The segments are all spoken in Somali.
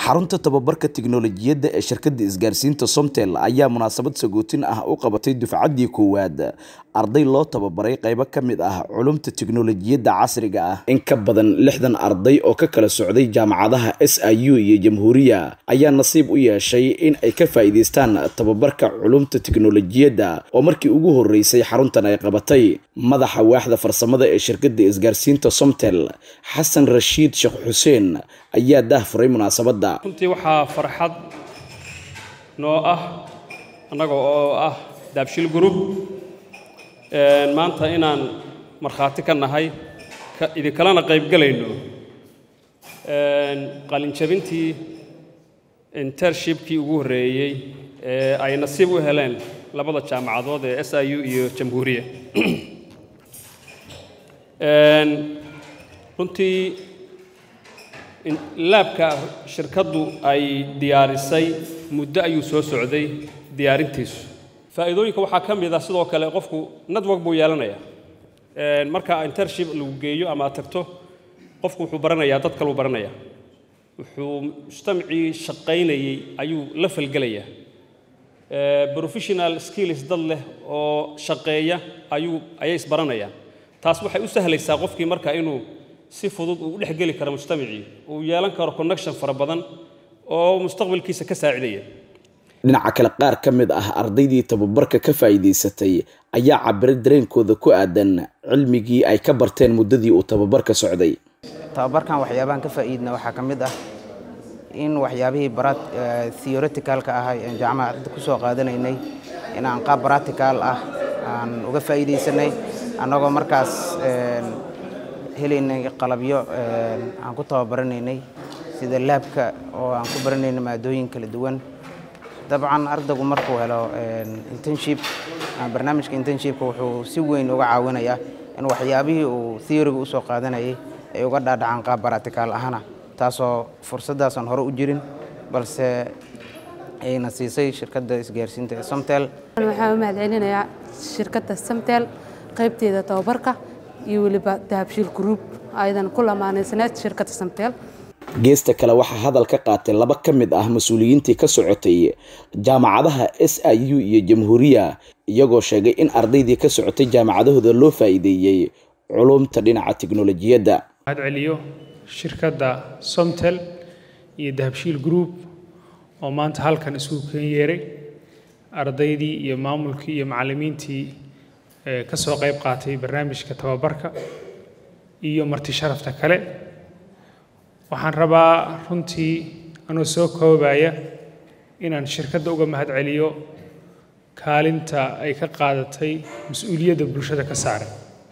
xarunta tababarka tiknoolajiyadda ee shirkadda isgaarsiinta somtel ayaa munaasabad sagootin ah u qabatay dufcaddii koowaad arday loo tababaray qaybo ka mid ah culumta tiknoolajiyadda casriga ah in ka badan lixdan arday oo ka kala socday jaamacadaha s i u iyo jamhuuriya ayaa nasiib u yeeshay in ay ka faa'iidaystaan tababarka culumta tiknoolajiyadda oo markii ugu horreysay xaruntan ay qabatay madaxa waaxda farsamada ee shirkadda isgaarsiinta somtel xasan rashiid sheekh xuseen ayaa daahfuray munaasabadda runtii waxaa farxad noo ah annaga oo ah daabshil group maanta inaan markhaati ka nahay idinkalena qaybgelayno qalinjabintii intershipkii ugu horreeyey ee ay nasiib u heleen labada jaamacadood ee s i u iyo jamhuuriya runtii laabka shirkaddu ay diyaarisay muddo ayuu soo socday diyaarintiisu faa'iidooyinka waxaa ka mid ah sidoo kale qofku network buu yeelanayaa marka intership lagu geeyo ama aad tagto qofku wuxuu baranayaa dad kaluu baranayaa wuxuu mujtamacii shaqaynayey ayuu la falgelayaa professional skills dad leh oo shaqeeya ayuu ayay isbaranayaan taas waxay u sahlaysaa qofkii marka inuu si fudud uu u dhex geli karo mujtamacii uu yeelan karo connection fara badan oo mustaqbalkiisa ka saacidaya dhinaca kale qaar ka mid ah ardaydii tababarka ka faa'iidaysatay ayaa cabiray dareenkooda ku aadan cilmigii ay ka barteen muddadii uu tababarka socday tababarkan waxyaabahan ka faa'iidna waxaa ka mid ah in waxyaabihii barat theoreticalka ahay aan jaamacadda ku soo qaadanaynay inaan qaab practical ah aan uga faa'iidaysanay annagoo markaas helaynay qalabyo aan ku tababaranaynay sida laabka oo aan ku baranaynay maadooyin kala duwan dabcan ardaygu markuu helo internship barnaamijka internshipka wuxuu si weyn uga caawinayaa in waxyaabihii uu theoryga usoo qaadanayay ay uga dhaadhacaan qaab baraticaal ahana taasoo fursaddaasaan hore u jirin balse ayna siisay shirkadda isgaarsiinta ee somtel waxaan u mahadcelinayaa shirkadda somtel qaybteeda tababarka iyo weliba dahabshiil group aydan ku lamaanaysanayd shirkadda somtel geesta kale waxaa hadal ka qaatay laba ka mid ah mas-uuliyiintii ka socotay jaamacadaha s i u iyo jamhuuriya iyagoo sheegay in ardaydii ka socotay jaamacadahooda loo faa'iideeyey culumta dhinaca tiknolojiyadda mahadceliyo shirkadda somtel iyo dahabshiil group oo maanta halkan isugu keen yeeray ardaydii iyo maamulkii iyo macallimiintii ka soo qayb qaatay barnaamijka tababarka iyo marti sharafta kale waxaan rabaa runtii anoo soo koobaya inaan shirkadda uga mahad celiyo kaalinta ay ka qaadatay mas-uuliyadda bulshada ka saaran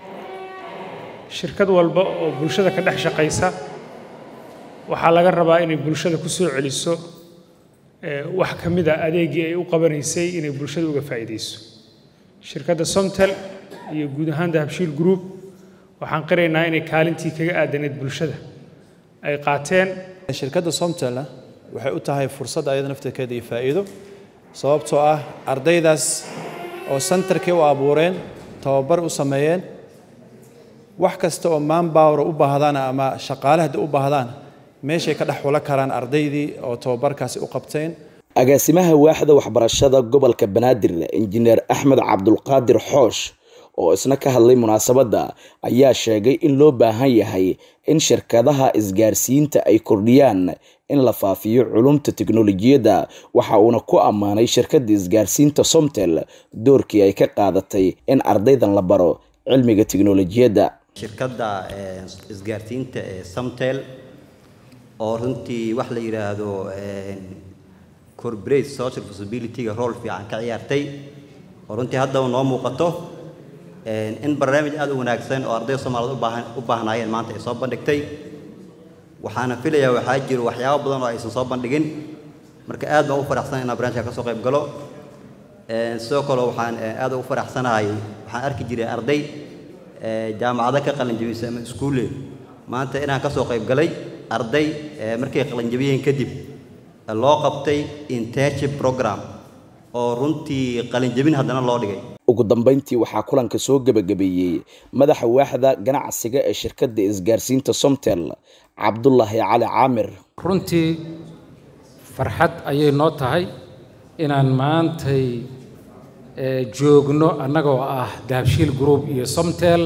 shirkad walba oo bulshada ka dhex shaqaysa waxaa laga rabaa inay bulshada ku soo celiso wax ka mid a adeegii ay u qabanaysay inay bulshada uga faa'iidayso shirkadda somtel iyo guud ahaan dahabshiil group waxaan qiraynaa inay kaalintii kaga aadaneed bulshada ay qaateen shirkadda somtelna waxay u tahay fursad ayada naftirkeeda iyo faa'iido sababtoo ah ardaydaas oo sentarkii u abuureen tababar u sameeyeen wax kasta oo manbowra u baahdaan ama shaqaale haddii u baahdaan meeshay ka dhex xula karaan ardaydii oo tababarkaasi u qabteen agaasimaha waaxda waxbarashada gobolka banaadir injineer axmed cabdulqaadir xoosh oo isna ka hadlay munaasabadda ayaa sheegay in loo baahan yahay in shirkadaha isgaarsiinta ay kordhiyaan in la faafiyo culumta tiknolojiyadda waxa uuna ku ammaanay shirkadda isgaarsiinta somtel doorkii ay ka qaadatay in ardaydan la baro cilmiga tiknolojiyadda shirkadda isgaarsiinta ee somtel oo runtii wax la yidhaahdo corporate social responsibility-ga rool fiican ka ciyaartay oo runtii haddaba noo muuqato in barnaamij aada u wanaagsan oo ardayda soomaaliyed ubaahan u baahnaayeen maanta ay soo bandhigtay waxaana filayaa waxaa jiro waxyaabo badan oo aysan soo bandhigin marka aad baan u faraxsan inaan barnaamijka ka soo qayb galo sidoo kale waxaan aad ugu faraxsanahay waxaan arki jiray arday jaamacado ka qalinjabisay ama iskuulle maanta inaan ka soo qayb galay arday markay qalinjabiyeen kadib loo qabtay internship program oo runtii qalinjabin haddana loo dhigay ugu dambeyntii waxaa kulanka soo gebagabeeyey madaxa waaxda ganacsiga ee shirkadda isgaarsiinta somtel cabdulaahi cali caamir runtii farxad ayay noo tahay inaan maantay joogno annagoo ah dahabshiil group iyo somtel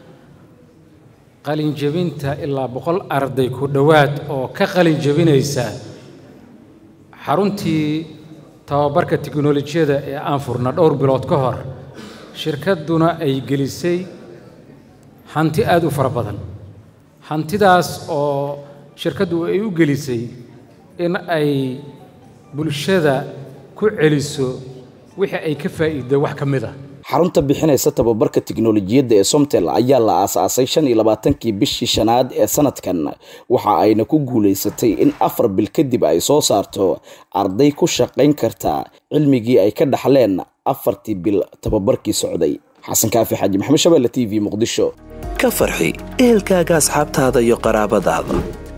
qalin jebinta ilaa boqol arday ku dhowaad oo ka qalin jebinaysa xaruntii tababarka tiknolojiyada ee aan furna dhowr bilood ka hor shirkadduna ay gelisay hanti aada u fara badan hantidaas oo shirkaddu ay u gelisay in ay bulshada ku celiso wixii ay ka faa'iiday wax ka mid a xarunta bixinaysa tababarka tiknolojiyadda ee somtel ayaa la aasaasay shan iyo labaatankii bishii shanaad ee sanadkan waxa ayna ku guulaysatay in afar bil kadib ay soo saarto arday ku shaqayn karta cilmigii ay ka dhaxleen afartii bil tababarkii socday xasan kaafi xaaji maxamed shabeelle t v muqdisho ka farxi ehelkaaga asxaabtaada iyo qaraabadaada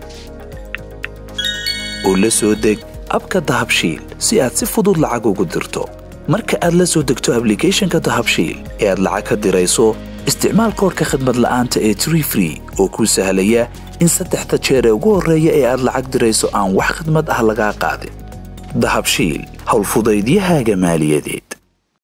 oo la soo deg abka dahabshiil si aad si fudud lacag ugu dirto marka aad la soo degto ablicathonka dahabshiil ee aad lacag ka dirayso isticmaal koorka khadmad la'aanta ee tree free oo kuu sahlaya in saddexda jeer ee ugu horreeya ee aad lacag dirayso aan wax khidmad ah lagaa qaadin dahabshiil howlfudaydiyahaaga maaliyadeed